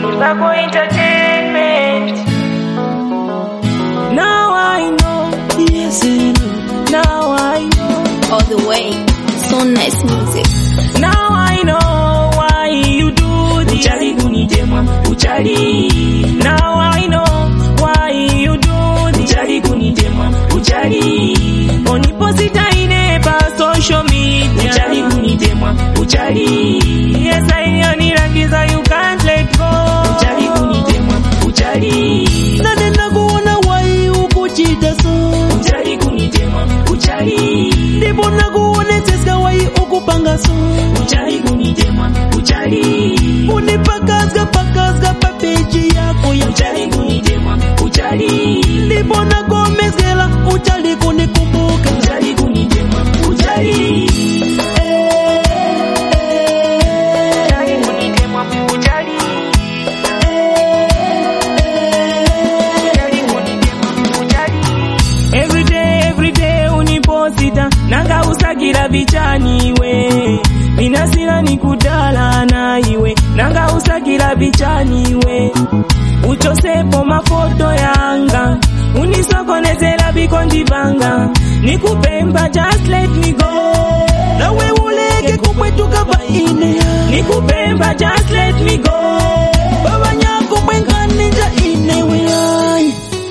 Tobacco Entertainment. Now I know, yes I know. Now I know, all the way. So nice music. now I know why you do this. Uchali kunitema, uchali. Now I know why you do this. Uchali kunitema, uchali. Uniposita ine pa social media. Uchali kunitema, uchali. Yes I know nirangiza you can't let go. Uchali kunitema, uchali. nane nakuona wai ukuchita so Uchali kunitema, uchali. ndipo nakuonetseska wai ukupanga so Uchali kunitema, uchali. unipakazga pakazga papeji yako ya Uchali kunitema, uchali. ndipo nakomezela uchali kunikumbuka Uchali kunitema, uchali. Uchali kunitemwa, uchali. Uchali kunitemwa, uchali. Every day, every day uniposita nanga usagira bichani iwe minasira nikudala na iwe nanga usagira bichani iwe uchosepo mafoto yanga unisokonezera biko ndivanga nikupemba just let me go nawe uleke kupwetuka paine nikupemba just let me go baba nyako bwenkanija inewe ai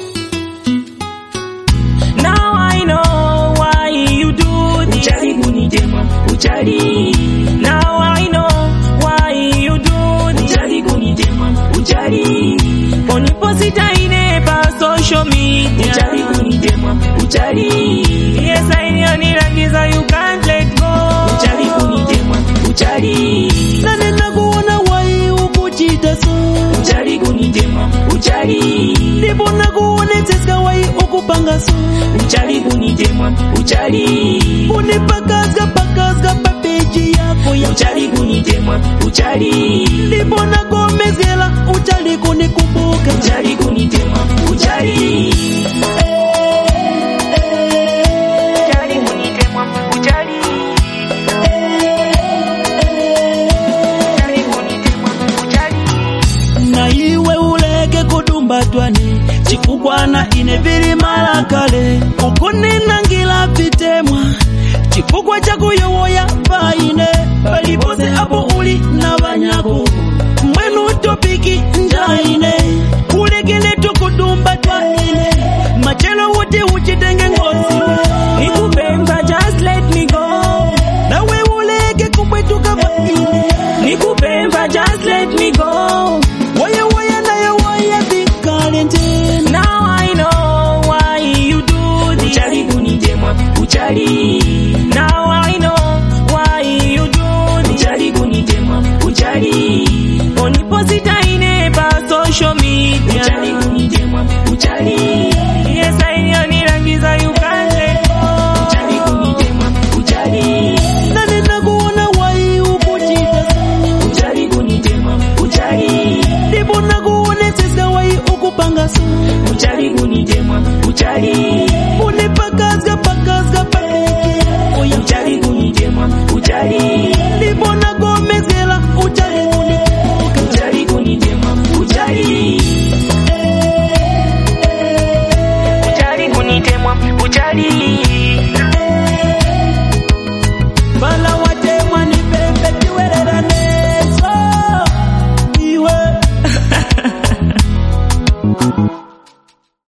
now i know why you do this Uchali kunitema, uchali. now i know why you do this Uchali kunitema, uchali. uniposita ine pa social media Uchali kunitema, uchali. yes i know nirangiza you can't let go Uchali kunitema, uchali. nane nakuona wai ukuchita so Uchali kunitema, uchali. ndipo nakuonetseska wai ukupanga so Uchali kunitema, uchali. unipakazga pakazga papeji yako ya Uchali kunitema, uchali. ndipo nakomezela uchali kunikumbuka Uchali kunitema, uchali. Uchali kunitemwa, uchali. Uchali kunitemwa, uchali. na iwe uleke kudumbatwani chifukwana ine vili mala kale ukuninangila vitemwa chifukwa chakuyowoya paine palipose apo uli na vanyako mwenu topiki njaine ulekele tukudumbatwanine machelo wuti uchitenge ngosiwe Nikupemba, just let me go. nawe uleke kupwetuka paine Nikupemba, just let me go. waya waya naye waya vikale ntena Now I know why you do this. Uchali kunitema, uchali. Now I know why you do this. Uchali kunitema, uchali. Uniposita ine pa social media. Uchali kunitema, uchali. Yes, I know nirangiza you can't let go. Uchali kunitema, uchali. nane nakuona wai ukuchita so Uchali kunitema, uchali. ndipo nakuonetseska wai ukupanga so Uchali kunitema, uchali. unipakazga pakazga papeji yako ya Uchali kunitema, uchali. ndipo nakomezela uchali kunikumbuka Uchali kunitema, uchali. Uchali kunitemwa, uchali. bala watemwa ni pembe tiwereraneso iwe